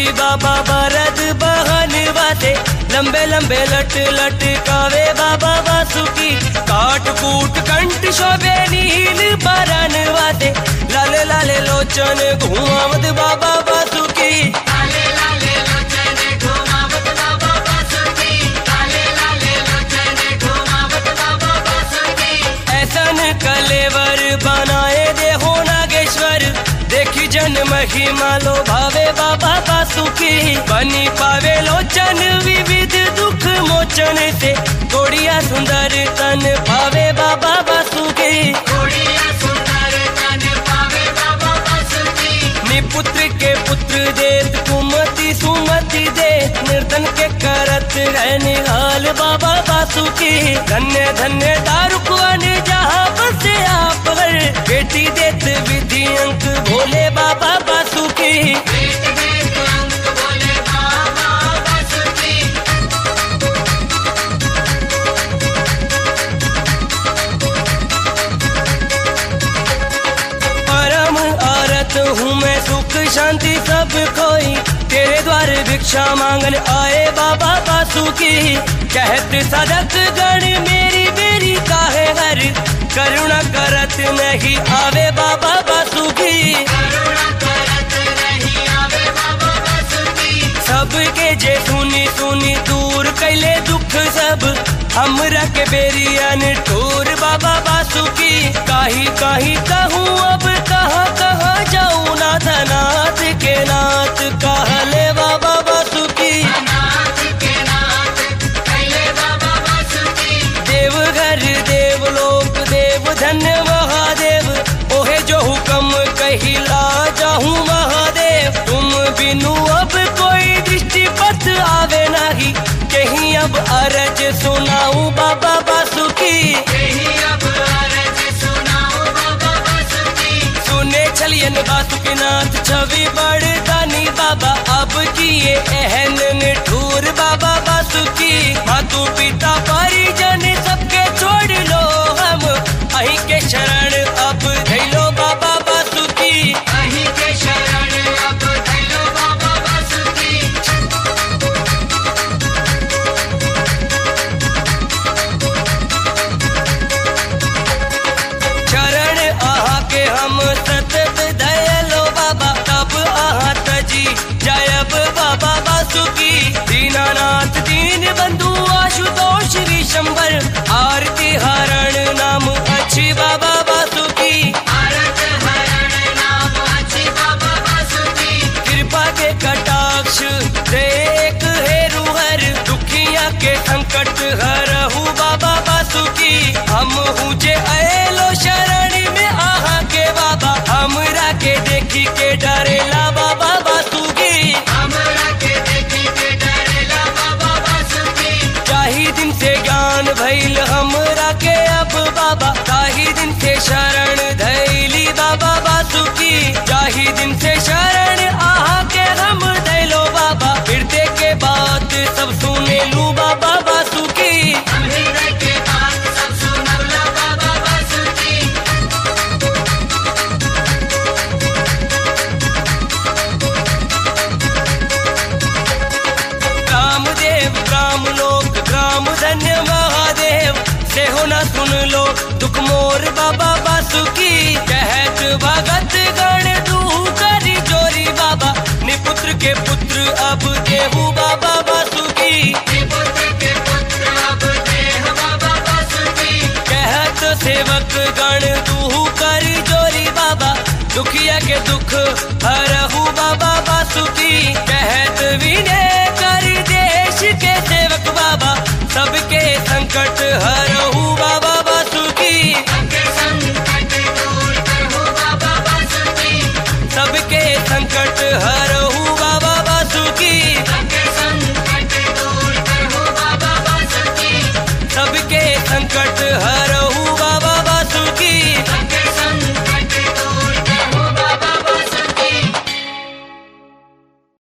बाबा बरद बहन वाते लंबे लंबे लट लटकावे बाबा वासुकी काट कूट कंठ शोभे नील बरन वाते लाले लाले लोचन घुमावत बाबा वासुकी लाले लाले लोचने घुमावत बाबा बासुकी लाले लाले लोचने घुमावत बाबा बासुकी ऐसन कलेवर बनाए दे हो नागेश्वर देखी जन महिमा लो भावे बाबा बासुकी बनी पावे लोचन विविध दुख मोचन से गोड़िया सुंदर तन भावे बाबा बासुकी घोड़िया सुंदर तन पावे बाबा बासुकी निपुत्र के पुत्र देत कुमति सुमति दे निर्धन के करत है निहाल बाबा बासुकी धन्य धन्य दारुकवन जहाँ बसे आप हर बेटी देत विधि अंक भोले बाबा बासुकी वेद वेद अंक बोले बाबा बासुकी परम आरत हूँ मैं सुख शांति सब कोई तेरे द्वार भिक्षा मांगन आए बाबा बासुकी कहत सदक गण मेरी मेरी काहे हर करुणा करत नहीं आवे बाबा बासुकी करुणा करत नहीं आवे बाबा बासुकी सबके जे सुनी सुनी दूर कैले दुख सब हमरा के बेरियन ठोर बाबा बासुकी काही काही कहूँ अब कहाँ कहाँ जाऊँ नाथ नाथ के नाथ कहले बाबा बासुकी नाथ के नाथ कैले बाबा बासुकी देवघर देवलोक देव धन्य महादेव ओहे जो हुक्म कहिला जाहूँ महादेव तुम बिनु अब कोई दृष्टि पथ आवे नहीं कहीं अब अरज सुनाऊं बाबा बासुकी यही अब अरज सुनाओ बाबा बासुकी सुने छलियन बासुकीनाथ छवि बड़ दानी बाबा अब किए एहन निठूर बाबा बासुकी मातु पिता परिजन सबके छोड़ लो हम अही के शरण अब धैलो बाबा बासुकी अही के शरण अब धैलो बाबा बासुकी शरण आहा के हम सतत दयालो बाबा तब आहा तजी जयब बाबा बासुकी दीनानाथ दीन बंधु आशुतोष विशंबर आरती हरण नाम अच्छी बाबा बासुकी आरत हरण नाम अच्छी बाबा बासुकी कृपा के कटाक्ष देख हेरु हर दुखिया के संकट हरहु बाबा बासुकी हम हूँ जे अलो शरण में आहा के बाबा हमरा के देखी के डरेला बाबा बासुकी हमरा के देखी के डरेला बाबा बासुकी चाही दिन से ज्ञान भइल हमरा के अब बाबा चाही दिन से शरण धैली बाबा बासुकी चाही दिन से शरण आहा के हम धैलो बाबा हृदय के बात सब सुने लू बाबा बासुकी हम हृदय के बात सब सुनौला बाबा बासुकी रामदेव राम लोक राम धन्य महादेव से हो न सुन लो दुख मोर बाबा बासुकी कहत भगत गण तू करी जोरी बाबा निपुत्र के पुत्र अब देहू बाबा बासुकी पुत्र के पुत्र अब देह बाबा बासुकी कहत सेवक गण तू करी जोरी बाबा दुखिया के दुख हरहु बाबा बासुकी कहत विनय कर देश के सेवक बाबा सबके संकट हरहु बाबा बासुकी सबके संकट दूर करहु बाबा बासुकी सबके संकट हरहु बाबा बासुकी सबके संकट दूर करहु बाबा बासुकी सबके संकट हर